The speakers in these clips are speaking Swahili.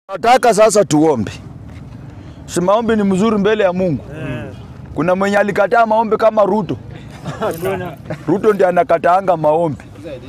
Nataka sasa tuombe. Si maombi ni mzuri mbele ya Mungu. Kuna mwenye alikataa maombi kama Ruto. Ruto ndiye anakataanga maombi.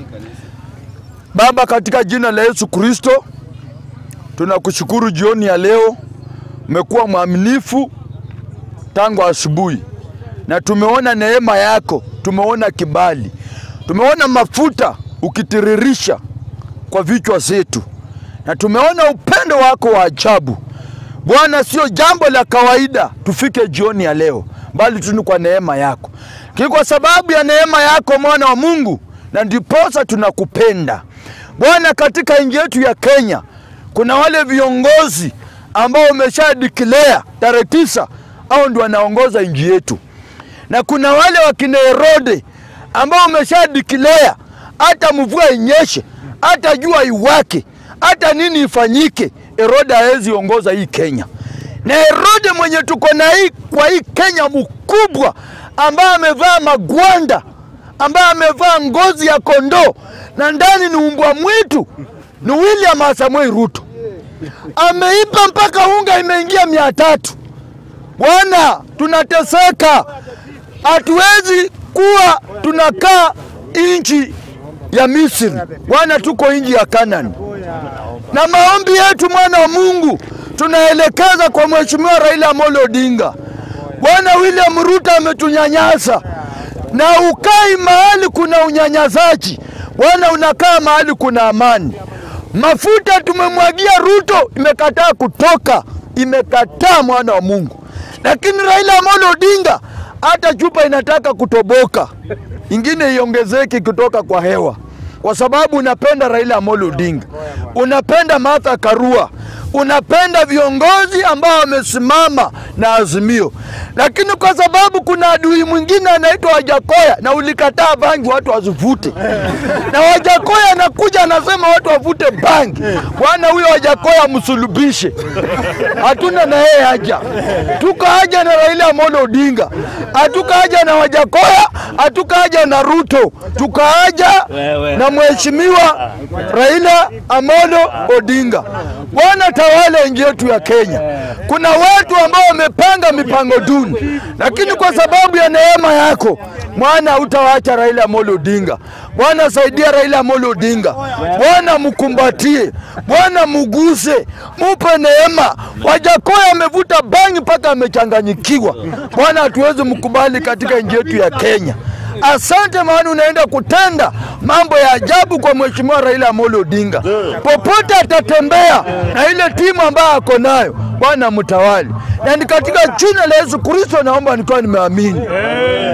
Baba, katika jina la Yesu Kristo, tunakushukuru jioni ya leo. Umekuwa mwaminifu tangu asubuhi, na tumeona neema yako, tumeona kibali, tumeona mafuta ukitiririsha kwa vichwa zetu, na tumeona upendo wako wa ajabu. Bwana, sio jambo la kawaida tufike jioni ya leo, bali tu ni kwa neema yako, kini kwa sababu ya neema yako, mwana wa Mungu, na ndiposa tunakupenda Bwana. Katika nchi yetu ya Kenya kuna wale viongozi ambao wamesha declare tarehe tisa au ndio wanaongoza nchi yetu, na kuna wale wakina Herode ambao wamesha declare hata mvua inyeshe, hata jua iwake, hata nini ifanyike, Herode hawezi ongoza hii Kenya. Na Herode mwenye tuko na hii kwa hii Kenya mkubwa, ambaye amevaa magwanda, ambaye amevaa ngozi ya kondoo na ndani ni umbwa mwitu, ni William Samoei Ruto. Ameipa mpaka unga imeingia mia tatu. Bwana, tunateseka, hatuwezi kuwa tunakaa nchi ya Misri. Bwana, tuko nchi ya Kanani, na maombi yetu mwana wa Mungu tunaelekeza kwa Mheshimiwa Raila Amolo Odinga. Bwana, William Ruto ametunyanyasa, na ukai mahali kuna unyanyasaji. Bwana, unakaa mahali kuna amani. Mafuta tumemwagia Ruto, imekataa kutoka, imekataa mwana wa Mungu. Lakini Raila Amolo Odinga, hata chupa inataka kutoboka, ingine iongezeke kutoka kwa hewa, kwa sababu unapenda Raila Amolo Odinga, unapenda Martha Karua, unapenda viongozi ambao wamesimama na Azimio, lakini kwa sababu kuna adui mwingine anaitwa Wajakoya na ulikataa bangi watu wasivute, na Wajakoya anakuja anasema watu wavute bangi. Bwana, huyo Wajakoya msulubishe, hatuna na yeye haja. Tuko haja na Raila Amolo Odinga, hatuka haja na Wajakoya, hatuka haja na Ruto, tuko haja na mheshimiwa Raila Amolo Odinga. Bwana, tawala nchi yetu ya Kenya. Kuna watu ambao wamepanga mipango duni, lakini kwa sababu ya neema yako Bwana utawaacha Raila Amolo Odinga. Bwana saidia Raila Amolo Odinga, Bwana mkumbatie, Bwana muguse, mupe neema. Wajakoya amevuta bangi mpaka amechanganyikiwa. Bwana hatuwezi mkubali katika nchi yetu ya Kenya. Asante, maana unaenda kutenda mambo ya ajabu kwa mheshimiwa Raila Amolo Odinga. Popote atatembea na ile timu ambayo ako nayo, Bwana mtawali, na ni katika jina la Yesu Kristo naomba nikiwa nimeamini.